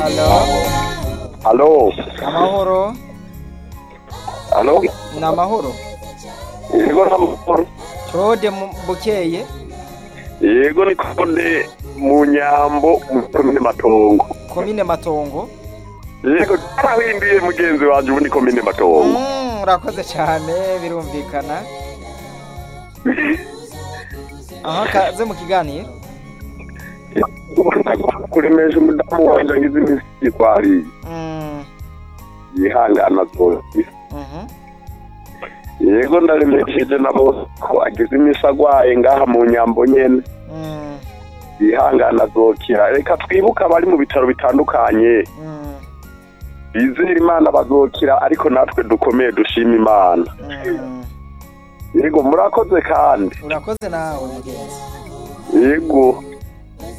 Halo, Halo, amahoro, halo, ni amahoro. yego namahoro. Claude Mu- Bukeye, Yego ni Konde mu Nyambo mu komine Matongo. komine Matongo. Yego tarahinduye mugenzi wanje ubu ni komine Matongo. Mm, urakoze cyane birumvikana. Aha kaze mu kiganiro. kuremesha umudamu wanje agize imisi yikwariye Mm, yihangana zose mhm. yego ndaremesheje nabo ko agize imisi agwaye ngaha mu nyambo nyene Mm, yihangana azokira reka twibuke abari mu bitaro bitandukanye mm, bizera imana bazokira ariko natwe dukomeye dushima imana mm. yego murakoze kandi Urakoze nawe mugenzi. yego